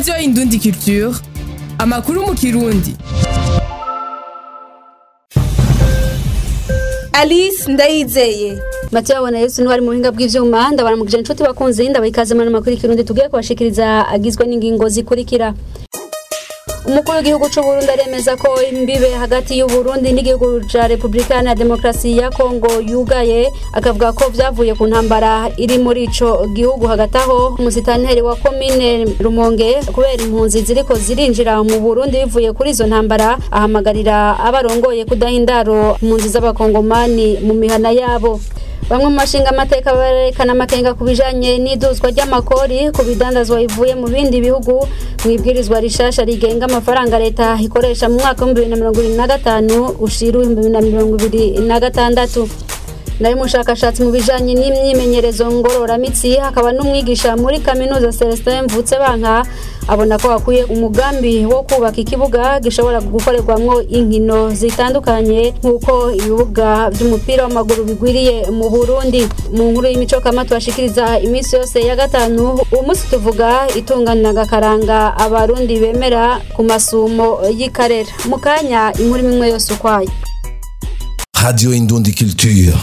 radiyo indundi culture amakuru mu kirundi alice ndayizeye Mathieu abona yesu ntwari mu buhinga bw'ivyuma ndabaramukije inshuti bakunzi ndabayikaze mu makuru y'ikirundi tugiye kubashikiriza agizwe n'ingingo zikurikira umukuru w'igihugu c'u Burundi aremeza ko imbibe hagati y'u Burundi n'igihugu ca Republika ya Demokarasi ya Kongo yugaye akavuga ko vyavuye ku ntambara iri muri ico gihugu hagati aho umusitanteri wa komine Rumonge kubera impunzi ziriko zirinjira mu Burundi bivuye kuri izo ntambara ahamagarira abarongoye kudahindaro impunzi z'abakongomani mu mihana yabo bamwe mu mashinga amateka barerekana amakenga ku bijanye n'iduzwa ry'amakori ku bidandazwa bivuye mu bindi bihugu mu ibwirizwa rishasha rigenga amafaranga leta ikoresha mu mwaka w'ibihumbi bibiri na mirongo ibiri na gatanu ushira ibihumbi bibiri na mirongo ibiri na gatandatu nayo umushakashatsi mu bijanye n'imyimenyerezo ngororamitsi hakaba n'umwigisha muri kaminuza Celestin Mvutse banka abona ko hakwiye umugambi wo kubaka ikibuga gishobora gukorerwamwo inkino zitandukanye nk'uko ibibuga vy'umupira w'amaguru bigwiriye mu Burundi mu nkuru y'imico kama tubashikiriza iminsi yose ya gatanu uwo munsi tuvuga itungana gakaranga abarundi bemera ku masumo y'ikarera mu kanya inkuru imwe yose ukwayo Radio Indundi Culture.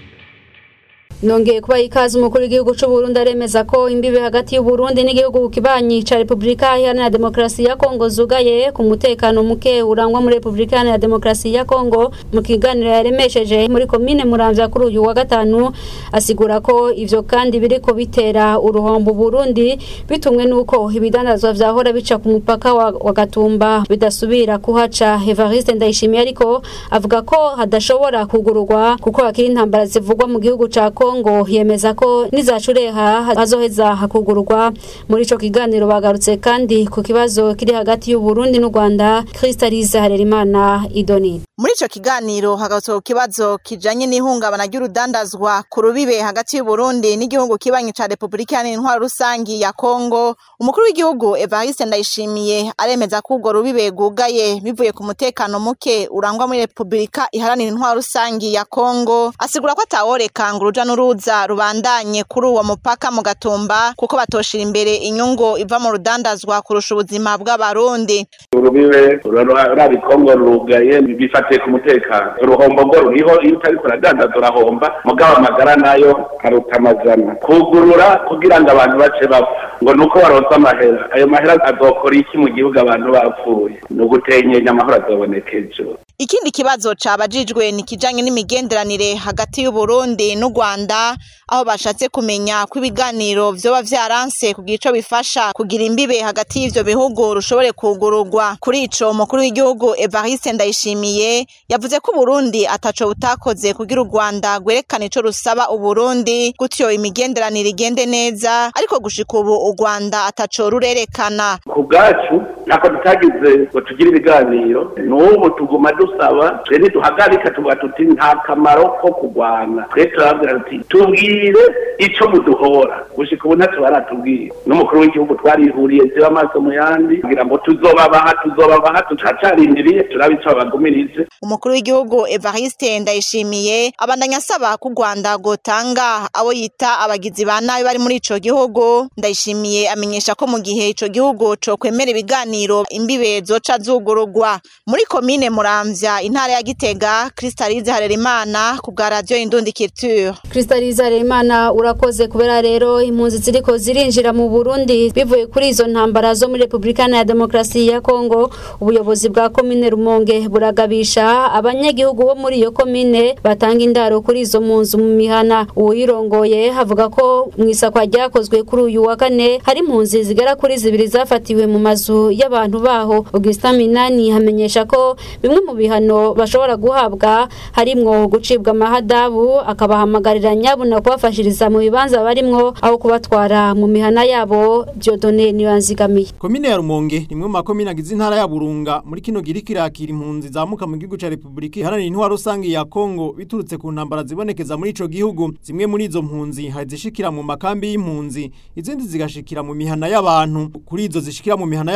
nongeye kuba ikaze umukuru w'igihugu c'u Burundi aremeza ko imbibe hagati y'u Burundi n'igihugu kibanyi ca Republika Iharanira Demokarasi ya Kongo zugaye ku mutekano muke urangwa muri Republika Iharanira Demokarasi ya Kongo mu kiganiro yaremesheje muri komine Muramvya kuri uyu wa gatanu asigura ko ivyo kandi biriko bitera uruhombo Burundi bitumwe nuko ibidandazwa vyahora bica ku mupaka wa, wa Gatumba bidasubira kuhaca Evariste Ndayishimiye ariko avuga ko hadashobora kugururwa kuko hakiri intambara zivugwa mu gihugu ca Kongo Kongo yemeza ko nizacureha hazoheza hakugurwa muri ico kiganiro bagarutse kandi ku kibazo kiri hagati y'u Burundi n'u Rwanda Crystalise Harerimana Idoni muri ico kiganiro hagarutswe ku kibazo kijanye n'ihungabana ry'urudandazwa ku rubibe hagati y'u Burundi n'igihugu kibanyi ca Republika Iharanira Intwaro Rusangi ya Kongo umukuru w'igihugu Evariste Ndayishimiye aremeza ko urwo rubibe rwugaye bivuye ku mutekano muke urangwa muri Republika Iharanira Intwaro Rusangi ya Kongo asigura ko ataworeka ngo uruja n'uruza rubandanye kuri uwo mupaka mu gatumba kuko batoshira imbere inyungu iva mu rudandazwa kurusha ubuzima bw'abarundi urubibe rurari kongo rugaye bifatiye ku mutekano uruhombo ngo ruriho iyo utariko uradandaza urahomba mugabo amagara nayo aruta amazana kugurura kugira ngo abantu bace bapfa ngo ni uko baronse amahera ayo mahera azokora iki mu gihugu abantu bapfuye ni ugutenyenya amahoro azoboneka ejo ikindi kibazo cabajijwe ni kijanye n'imigenderanire hagati y'u Burundi n'u Rwanda aho bashatse kumenya ko ibiganiro vyoba vyaranse kugira ico bifasha kugira imbibe hagati y'ivyo bihugu rushobore kugururwa kuri ico umukuru w'igihugu Evariste Ndayishimiye yavuze ko Burundi ataco butakoze kugira u Rwanda rwerekane ico rusaba u Burundi gutyo imigenderanire igende neza ariko gushika ubu u Rwanda ataco rurerekana ku bwacu ntako tutagize ngo tugire ibiganiro n'ubu tuguma dusaba twe ntiduhagarika tuvuga tuti nta kamaro ko kurwana twe turabwira tuti tubwire ico muduhora gushika ubu ntacyo baratubwira n'umukuru w'igihugu twarihuriye ziba amaso mu yandi kugira ngo tuzobabaha tuzobabaha turacarindiriye turabe ico babagumirize umukuru w'igihugu Evariste Ndayishimiye abandanya asaba ko u Rwanda rwotanga abo yita abagizi ba nabi bari muri ico gihugu Ndayishimiye amenyesha ko mu gihe ico gihugu co kwemera ibiganiro imbibe zoca zugurugwa muri komine Muramvya intara ya Gitega Crystalise Harerimana ku bwa radio Indundi Culture Crystalise Harerimana urakoze kubera rero impunzi ziriko zirinjira mu Burundi bivuye kuri izo ntambara zo muri Republika ya Demokarasi ya Kongo ubuyobozi bwa komine Rumonge buragabisha abanyagihugu bo muri iyo komine batanga indaro kuri izo mpunzi mu mihana uwirongoye havuga ko mu isakwa ryakozwe kuri uyu wa kane hari impunzi zigera kuri zibiri zafatiwe mu mazu y'abantu baho Augustin Minani hamenyesha ko bimwe mu bihano bashobora guhabwa harimwo gucibwa amahadabu akabahamagarira nyabuna kubafashiriza mu bibanza barimwo aho kubatwara mu mihana yabo Dieudonne Nibanzigamiye Komine ya Rumonge nimwe mu makomine agize intara ya Burunga muri kino giri kirakira impunzi zamuka mu gihugu ca Republika Iharanira Intwaro Rusangi ya Kongo biturutse ku ntambara zibonekeza muri ico gihugu zimwe muri izo mpunzi hari zishikira mu makambi y'impunzi izindi zigashikira mu mihana y'abantu kuri izo zishikira mu mihana y'abantu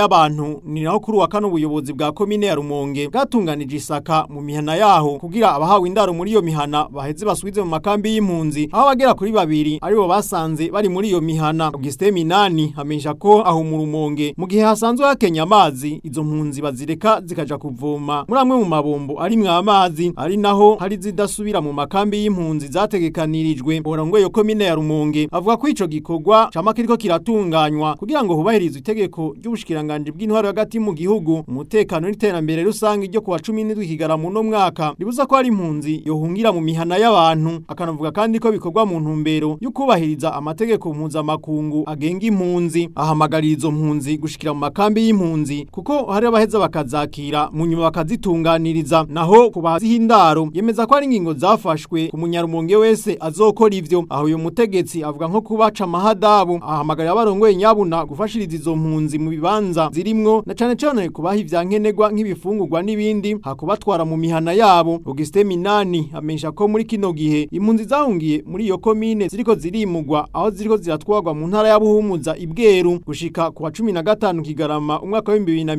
bantu ni naho kuri wa kano ubuyobozi bwa komine ya Rumonge bwatunganije isaka mu mihana yaho kugira abahawe indaro muri iyo mihana baheze basubize mu makambi y'impunzi aho bagera kuri babiri aribo basanze bari muri iyo mihana Augustin Minani amenyesha ko aho mu Rumonge mu gihe hasanzwe hakenya amazi izo mpunzi bazireka zikaja kuvoma muri amwe mu mabombo ari mwa amazi ari naho hari zidasubira mu makambi y'impunzi zategekanirijwe borango yo komine ya Rumonge avuga ko ico gikorwa cama kiriko kiratunganywa kugira ngo hubahirizwe itegeko ry'ubushikiranganje bw'intwaro hagati mu gihugu umutekano n'iterambere rusange ryo kuwa 17 kigarama no mwaka ribuza ko hari impunzi yohungira mu mihana y'abantu akanavuga kandi ko bikorwa mu ntumbero yo kubahiriza amategeko mpuzamakungu agenga impunzi ahamagarira izo mpunzi gushikira mu makambi y'impunzi kuko hari abaheza bakazakira mu nyuma bakazitunganiriza naho ku bazihindaro yemeza ko ari ingingo zafashwe ku munyarumonge wese azokora ivyo aho uyu mutegetsi avuga nko kubaca amahadabu ahamagarira abarongoye nyabuna gufashiriza izo mpunzi mu bibanza zirimwo na cane cane kubaha ivyankenerwa nk'ibifungurwa n'ibindi hakubatwara mu mihana yabo Augustin Minani amenyesha ko muri kino gihe impunzi zahungiye muri iyo komine ziriko zirimugwa aho ziriko ziratwarwa mu ntara ya Buhumuza ibweru gushika ku wa 15 kigarama umwaka wa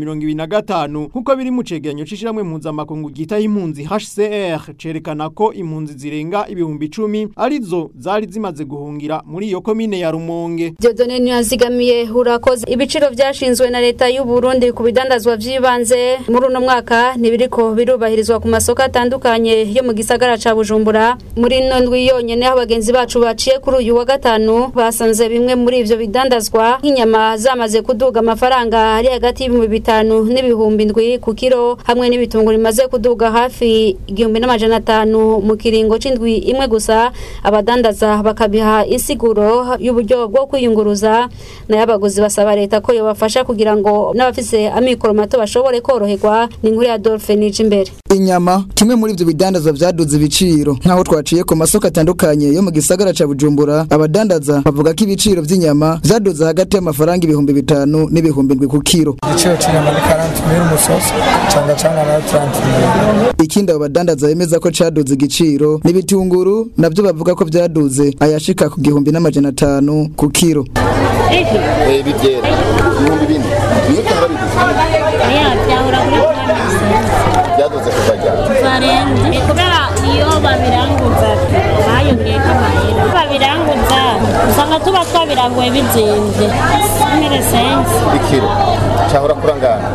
2025 kuko biri mu cegeranyo cishiramwe mpuzamakungu gita impunzi HCR cerekana ko impunzi zirenga ibihumbi 10 arizo zari zimaze guhungira muri iyo komine ya Rumonge Dieudonne Ntiyazigamiye urakoze ibiciro vyashinzwe na leta y'u Burundi ku bidandazwa vy'ibanze muri uno mwaka ntibiriko birubahirizwa ku masoko atandukanye yo mu gisagara ca Bujumbura muri ino ndwi yonyene aho bagenzi bacu baciye kuri uyu wa gatanu basanze bimwe muri ivyo bidandazwa nk'inyama zamaze kuduga amafaranga ari hagati y'ibihumbi bitanu n'ibihumbi ndwi ku kiro hamwe n'ibitunguru bimaze kuduga hafi igihumbi n'amajana atanu mu kiringo c'indwi imwe gusa abadandaza bakabiha insiguro y'uburyo bwo kwiyunguruza nayo abaguzi basaba leta ko yobafasha kugira ngo n'abafise amikoro mato bashobore koroherwa ni inkuru ya Adolphe nije imbere inyama kimwe muri ivyo bidandazwa vyaduze ibiciro nk'aho twaciye ku masoko atandukanye yo mu gisagara ca bujumbura abadandaza bavuga ko ibiciro vy'inyama vyaduze hagati y'amafaranga ibihumbi bitanu n'ibihumbi ndwi ku kiro igiciro cy'inyama ni karanti miri umusozi canga canga nayo taranti miri ikindi abo badandaza bemeza ko caduze igiciro n'ibitunguru navyo bavuga ko vyaduze ayashika ku gihumbi n'amajana atanu ku kiro bibyera ibihumbi bine niyo utanga biguzi byahora kuri byaduze kuva ryari barenze kubera iyo babiranguza bayongeyeko amahera babiranguza usanga tuba twabiranguye bizinze simire sense ikiro cyahora kurangana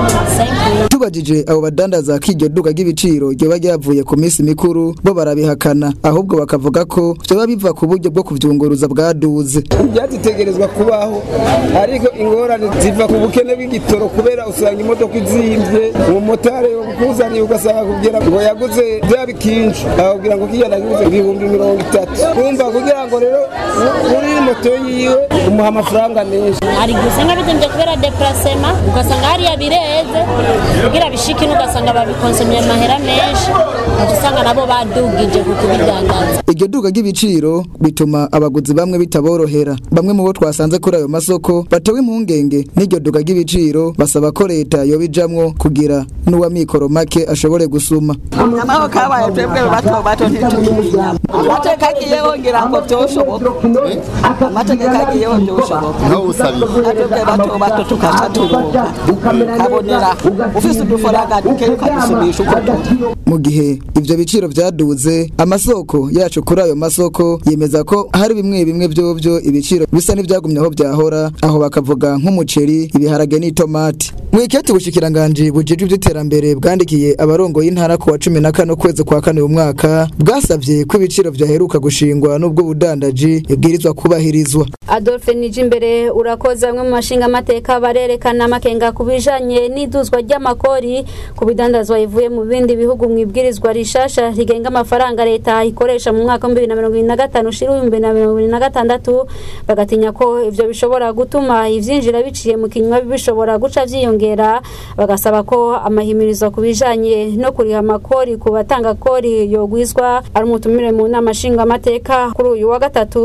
tubajije abo badandaza ko iryo duka ry'ibiciro ryoba ryavuye ku minsi mikuru bo barabihakana ahubwo bakavuga ko vyoba biva ku buryo bwo kuvyunguruza bwaduze byazitegerezwa kubaho ariko ingorane ziva ku bukene bw'igitoro kubera usanga imodoka izimvye umumotari kuzaniye ugasanga kugira ngo yaguze bya bikinshi akubwira ngo kiya naguze ibihumbi mirongo itatu kumva kugira ngo rero kuri moto yiwe umuha amafaranga menshi hari igihe usanga bizimbye kubera deplacement ugasanga hariya bireze kugira bishike ugasanga babikonsomye amahera menshi ugaca usanga nabo badugije ku kubidandaza iryo duka ry'ibiciro bituma abaguzi bamwe bitaborohera bamwe mu bo twasanze kuri ayo masoko batewe impungenge n'iryo duka ry'ibiciro basaba ko leta yobijamwo kugira n'uwamikoro make ashobore gusuma amahoro kabaye twebwe bato bato ntituyinya amateka agiyeho ngira ngo byoshoboka amategeko agiyeho byoshoboka nawe usabiye natwebwe bato bato tukaca turuhuka kabonera ufise udufaranga duke ukadusubisha uko turi mu gihe ivyo biciro vyaduze amasoko yacu kuri ayo masoko yemeza ko hari bimwe bimwe vyovyo ibiciro bisa n'ivyagumye aho vyahora aho bakavuga nk'umuceri ibiharage n'itomati mwiketi ubushikiranganje bujejwe ivy'iterambere bwandikiye abarongo y'intara ku wa cumi na kane ukwezi kwa kane uyu mwaka bwasavye ko ibiciro vyaheruka gushingwa n'ubwo budandaji ibwirizwa kubahirizwa Adolphe Nijimbere urakoze amwe mu mashinga amateka barerekana amakenga ku bijanye n'iduzwa ry'amakori ku bidandazwa ivuye mu bindi bihugu mu ibwirizwa rishasha rigenga amafaranga leta ikoresha mu mwaka wa 2025 ushira 2026 bagatinya ko ivyo bishobora gutuma ivyinjira biciye mu kinywa bishobora guca vyiyongera bagasaba ko amahimirizo ku bijanye no kuriha amakori ku batanga kori yogwizwa ari umutumire mu nama nshinga amateka kuri uyu wa gatatu umushiki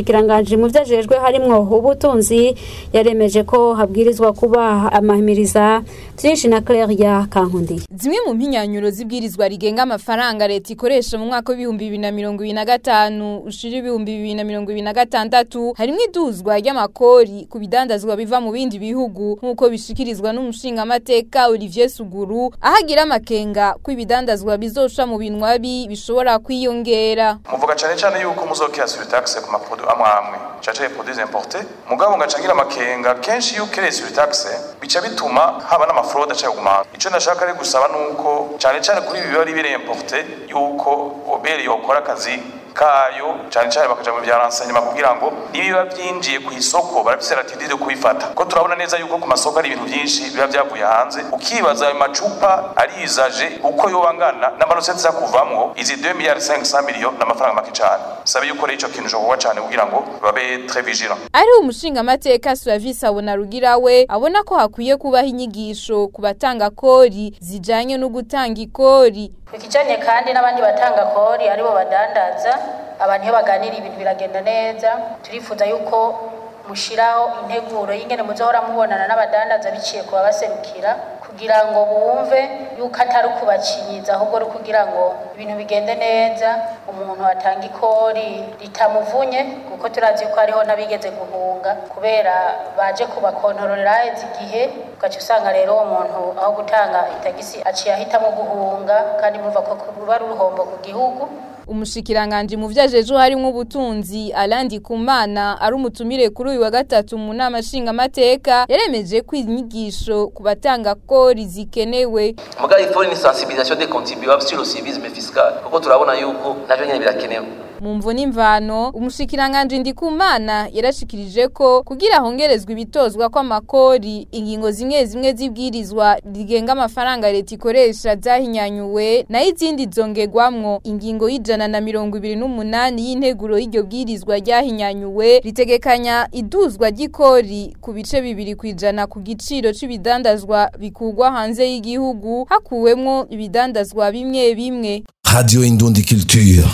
umushikiranganje mu vyajejwe harimwo ubutunzi yaremeje ko habwirizwa kuba amahimiriza vyinshi na Claire Kankundi zimwe mu mpinyanyuro z'ibwirizwa rigenga amafaranga leta ikoresha mu mwaka w'ibihumbi bibiri na mirongo ibiri na gatanu ushira ibihumbi bibiri na mirongo ibiri na gatandatu harimwo iduzwa ry'amakori ku bidandazwa biva mu bindi bihugu nk'uko bishikirizwa n'umushingamateka Olivier Suguru aho agira amakenga ko ibidandazwa bizoca mu binwabi bishobora kwiyongera muvuga cyane cyane yuko muzokira sur taxe ku maproduit amwe amwe caca produits importés mugabo ngacangira amakenga kenshi yuko ere sur taxe bica bituma haba n'amafraude aca kugumana ico ndashaka ari gusaba nuko cyane cyane kuri ibi biba biri importé yuko oberi yokora akazi kayo cyane cyane bakaja mu bya renseignement kugira ngo nibiba byinjiye ku isoko barafise latitude yo kubifata ko turabona neza yuko ku masoko ari ibintu byinshi biba byavuye hanze ukibaza ayo macupa arizaje uko yoba angana n'amarosete za kuvamwo izi 2 miliyari 500 miliyoni n'amafaranga make cyane sabe yuko rero ico kintu jokuba cyane kugira ngo babe très vigilant ari umushingamateka Suavisi abona rugira we abona ko hakwiye kubaho inyigisho ku batanga kori zijanye no gutanga ikori ikijanye kandi n'abandi batanga kori aribo badandaza abantu iyo baganira ibintu biragenda neza turifuza yuko mushiraho integuro y'ingene muzohora mubonana n'abadandaza biciye ku babaserukira kugira ngo bumve yuko atari ukubacinyiza ahubwo ari kugira ngo ibintu bigende neza umuntu atanga ikori ritamuvunye kuko turazi ko hariho n'abigeze guhunga kubera baje kubakontororera haheze igihe ugaca usanga rero uwo muntu aho gutanga itagisi aciye ahitamo guhunga kandi murumva ko ruba ari uruhombo ku gihugu umushikiranganje mu vyajeje harimwo ubutunzi Alandi Kumana ari umutumire kuri uyu wa gatatu mu nama nshinga mateka yaremeje ko inyigisho ku batanga kori zikenewe muga il faut une sensibilisation des contribuables sur le civisme fiscal kuko turabona yuko navyo nyene birakenewe mu mvo n'imvano umushikiranganje Ndikumana yarashikirije ko kugira hongerezwa ibitozwa kw'amakori ingingo zimwe zimwe zibwirizwa rigenga amafaranga leta ikoresha zahinyanyuwe nayo izindi zongerwamwo ingingo y'ijana na mirongo ibiri n'umunani y'integuro y'iryo bwirizwa ryahinyanyuwe ritegekanya iduzwa ry'ikori ku bice bibiri ku ijana ku giciro c'ibidandazwa bikugwa hanze y'igihugu hakuwemwo ibidandazwa bimwe bimwe Radio Indundi Culture.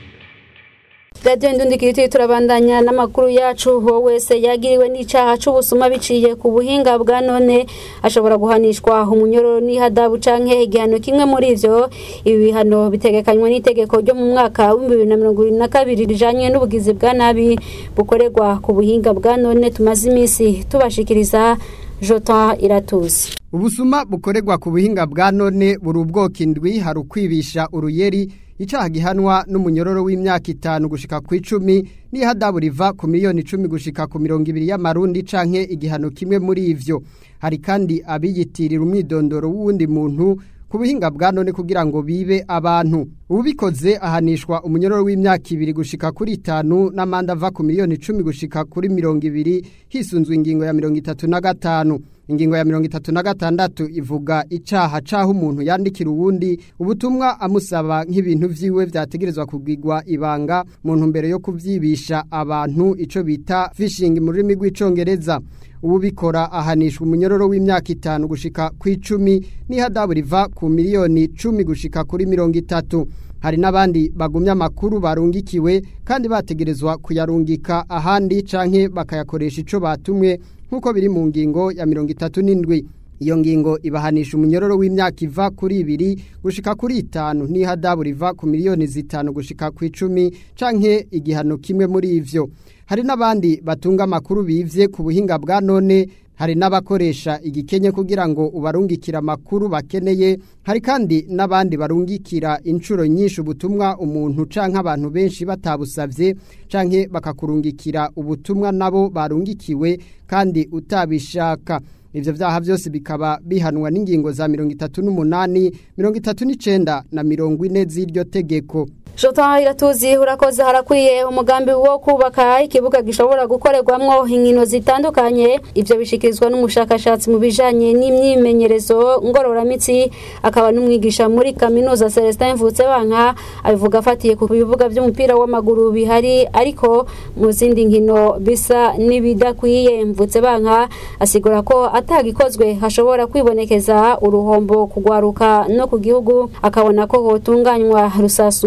Radio Indundi Kiriti turabandanya n'amakuru yacu uwo wese yagiriwe n'icaha c'ubusuma biciye ku buhinga bwa none ashobora guhanishwa umunyororo n'ihadabu canke igihano kimwe muri ivyo ibi bihano bitegekanywa n'itegeko ryo mu mwaka wa 2022 rijanye n'ubugizi bwa nabi bukorerwa ku buhinga bwa none tumaze imisi tubashikiriza Jota Iratuzi Ubusuma bukorerwa ku buhinga bwa none buri ubwoko indwi hari ukwibisha uruyeri icaha gihanwa n'umunyororo w'imyaka itanu gushika ku icumi n'ihadabu riva ku miliyoni icumi gushika ku mirongo ibiri y'amarundi canke igihano kimwe muri ivyo hari kandi abiyitirira umwidondoro w'uwundi muntu ku buhinga bwa none kugira ngo bibe abantu ubikoze ahanishwa umunyororo w'imyaka ibiri gushika kuri itanu n'amande ava ku miliyoni icumi gushika kuri mirongo ibiri hisunzwe ingingo ya mirongo itatu na gatanu ingingo ya mirongo itatu na gatandatu ivuga icaha caho umuntu yandikira uwundi ubutumwa amusaba nk'ibintu vyiwe vyategerezwa kugirwa ibanga mu ntumbero yo kuvyibisha abantu ico bita phishing mu rurimi rw'icongereza ubikora ahanishwa umunyororo w'imyaka itanu gushika ku icumi n'ihadabu riva ku miliyoni cumi gushika kuri mirongo itatu hari n'abandi bagumya amakuru barungikiwe kandi bategerezwa kuyarungika ahandi canke bakayakoresha ico batumwe nk'uko biri mu ngingo ya mirongo itatu n'indwi iyo ngingo ibahanisha umunyororo w'imyaka iva kuri ibiri gushika kuri itanu n'ihadabu riva ku miliyoni zitanu gushika ku icumi canke igihano kimwe muri ivyo hari n'abandi batunga amakuru bivye ku buhinga bwa none hari n'abakoresha igikenye kugira ngo ubarungikira amakuru bakeneye hari kandi n'abandi barungikira inshuro nyinshi ubutumwa umuntu canke abantu benshi batabusavye canke bakakurungikira ubutumwa nabo barungikiwe kandi utabishaka ivyo vyaha vyose bikaba bihanwa n'ingingo za mirongo itatu n'umunani mirongo itatu n'icenda na mirongo ine z'iryo tegeko Jota iratuzi urakoze harakwiye umugambi wo kubaka ikibuga gishobora gukorerwamwo inkino zitandukanye ivyo bishikirizwa n'umushakashatsi mu bijanye n'imyimenyerezo ngororamitsi akaba n'umwigisha muri kaminuza Celestin Mvutsebanka abivuga afatiye ku bibuga vy'umupira w'amaguru bihari ariko mu zindi nkino bisa n'ibidakwiye Mvutsebanka asigura ko atagikozwe hashobora kwibonekeza uruhombo kugwaruka no ku gihugu akabona ko hotunganywa rusasuma yaho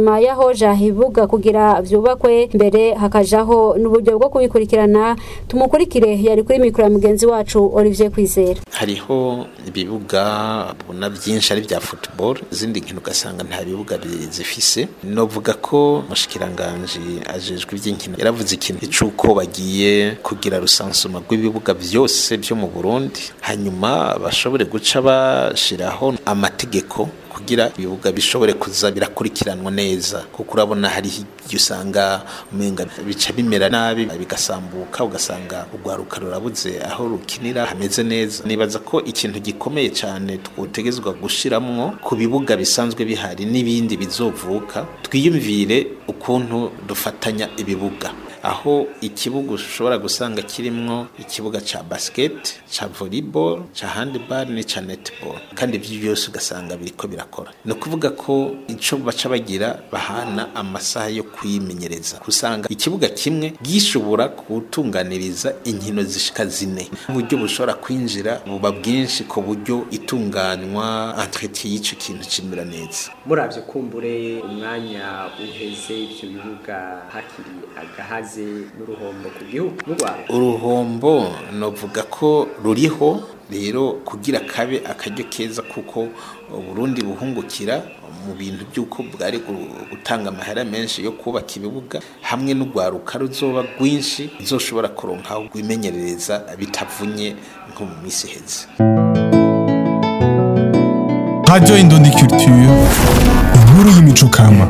hoja ibibuga kugira vyubakwe mbere hakajaho n'uburyo bwo kubikurikirana tumukurikire yari kuri mikoro ya mugenzi wacu Olivier Kwizera hariho ibibuga ubona byinshi ari bya football izindi nkino ugasanga nta bibuga bizifise novuga ko mushikiranganje ajejwe iby'inkino yaravuze ikintu cy'uko bagiye kugira rusansuma rw'ibibuga byose byo mu Burundi hanyuma bashobore guca bashiraho amategeko kugira ibibuga bishobore kuza birakurikiranwa neza kuko urabona hari igihe usanga umenga bica bimera nabi bigasambuka ugasanga urwaruka rurabuze aho rukinira hameze neza nibaza ko ikintu gikomeye cyane twotegezwa gushiramwo ku bibuga bisanzwe bihari n'ibindi bizovuka twiyumvire ukuntu dufatanya ibibuga aho ikibuga ushobora gusanga kirimwo ikibuga ca basket ca volleyball ca handball n'ica netball kandi ibyo byose ugasanga biriko birakora ni ukuvuga ko ico baca bagira bahana amasaha yo kwimenyereza usanga ikibuga kimwe gishobora gutunganiriza inkino zishika zine uburyo bushobora kwinjira buba bwinshi ku buryo itunganywa entretien y'ico kintu cimera neza muravyo kumbure umwanya uheze ivyo bibuga hakiri agahazi n'uruhombo ku gihugu mu Rwanda uruhombo novuga ko ruriho rero kugira kabe akaryo keza kuko Burundi buhungukira mu bintu by'uko bwari gutanga amahera menshi yo kubaka ibibuga hamwe n'urwaruka ruzoba rwinshi ruzoshobora kuronka aho rwimenyerereza bitavunye nko mu minsi iheze Radio Indundi Culture inkuru y'imico kama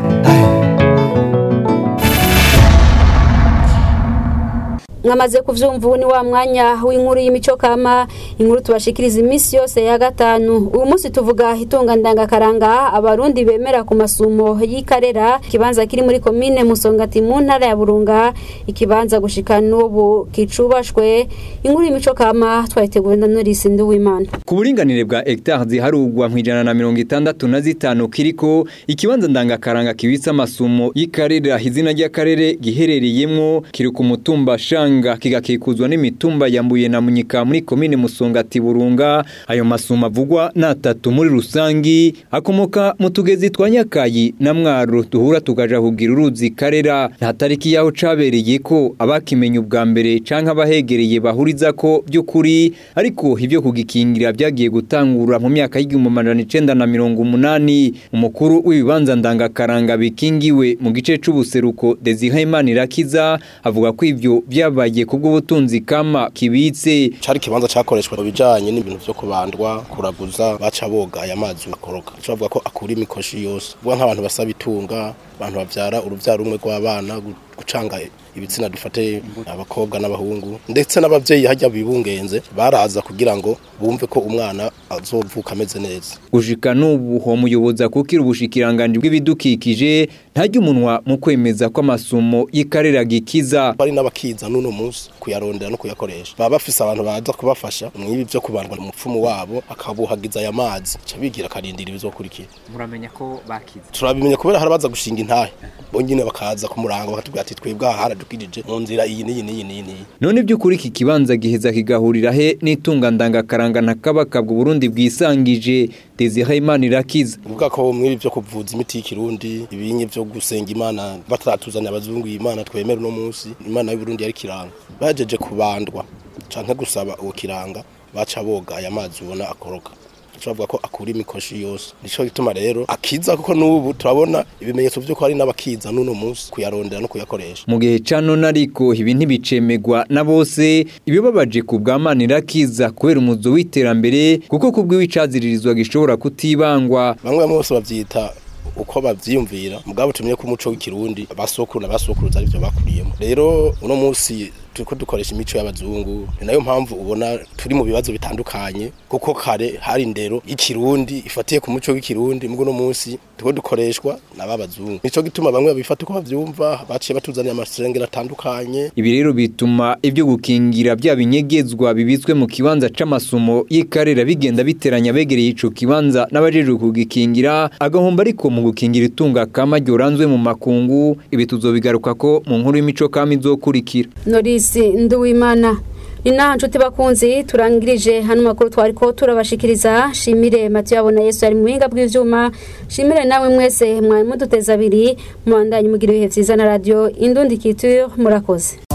mwamaze kuvyumva ubu ni wa mwanya w'inkuru y'imico kama inkuru tubashikiriza iminsi yose ya gatanu uyu munsi tuvuga itunga ndangakaranga abarundi bemera ku masumo y'ikarera ikibanza kiri muri komine musongati mu ntara ya burunga ikibanza gushika n'ubu kicubashwe inkuru y'imico kama twayiteguwe na norisi nduwimana ku buringanire bwa hegitari ziharugwa mu ijana na mirongo itandatu na zitanu kiriko ikibanza ndangakaranga kibitse amasumo y'ikarera izina ry'akarere giherereyemwo kiri ku mutumba shanga Burunga kigakikuzwa n'imitumba yambuye na munyika muri komine Musongati Burunga ayo masuma avugwa natatu muri rusangi akomoka mu tugezi twa Nyakayi na Mwaro duhura tukaja kugira uruzi karera nta tariki yaho cabereye ko abakimenye ubwa mbere canke abahegereye bahuriza ko by'ukuri ariko ivyo kugikingira byagiye gutangura mu myaka y'igihumbi amajana icenda na mirongo umunani umukuru w'ibibanza ndangakaranga bikingiwe mu gice c'ubuseruko Desire Imanirakiza avuga ko ivyo byaba bagiye kubw'ubutunzi kama kibitse cari kibanza cakoreshwa mu bijanye n'ibintu vyo kubandwa kuraguza baca boga aya mazi bakoroka bavuga ko akura imikoshi yose vuga nk'abantu basaba itunga abantu bavyara uruvyaro rumwe rw'abana gucanga ibitsina dufate abakobwa n'abahungu ndetse n'abavyeyi hajya bibungenze baraza kugira ngo bumve ko umwana azovuka ameze neza gushika n'ubu ho muyoboza kukira ubushikiranganje bw'ibidukikije ntajya umunwa mu kwemeza ko amasumo y'ikarera gikiza bari n'abakiza n'uno munsi kuyarondera no kuyakoresha baba bafise abantu baza kubafasha mw'ibi vyo kubandwa mu mupfumu wabo akabuhagiza aya mazi ca bigira akarindira ibizokurikira muramenya ko bakiza turabimenya kubera harabaza gushinga intahe bonyine bakaza ku murango bakatubwira ati twebwe aha haradukirije mu nzira iyi n'iyi n'iyi n'iyi none by'ukuri iki kibanza giheza kigahurira he n'itunga ndangakaranga na kabakabwa Burundi bwisangije Desire Imana irakiza uvuga ko mw'ibi vyo kuvuza imiti y'ikirundi ibinyi vyo gusenga imana bataratuzanya abazungu imana twemera uno munsi imana y'u Burundi yari kiranga bajeje kubandwa canke gusaba uwo kiranga baca boga aya mazi ubona akoroka bavuga ko akura imikoshi yose nico gituma rero akiza kuko n'ubu turabona ibimenyetso vy'uko hari n'abakiza n'uno munsi kuyarondera no kuyakoresha mu gihe ca none ariko ibi ntibicemegwa na bose ibibabaje ku bwamanira kiza kubera umuzo w'iterambere kuko kubw'ibicaziririzwa gishobora kutibangwa bamwe bamwe bose bavyita uko bavyiyumvira mugabo tumenye ko umuco w'ikirundi abasokuru n'abasokuruza arivyo bakuriyemo rero uno munsi turiko dukoresha imico y'abazungu ni nayo mpamvu ubona turi mu bibazo bitandukanye kuko kare hari indero y'ikirundi ifatiye ku muco w'ikirundi mugo no munsi turiko dukoreshwa n'ababazungu nico gituma bamwe babifata uko bavyumva baciye batuzaniye amasengero atandukanye ibi rero bituma ibyo gukingira bya binyegezwa bibitswe mu kibanza c'amasumo y'ikarera bigenda biteranya begereye ico kibanza n'abajejwe kugikingira agahomba ariko mu gukingira itunga kama ryoranzwe mu makungu ibi tuzobigaruka ko mu nkuru y'imico kama izokurikira Norisi Nduwimana ni naha nshuti bakunzi turangirije hano makuru twari ko turabashikiriza shimire Mathieu abona Yesu ari mu buhinga bw'ivyuma shimire nawe mwese mwari muduteza abiri mubandanye mugira ibihe vyiza na radio Indundi Culture murakoze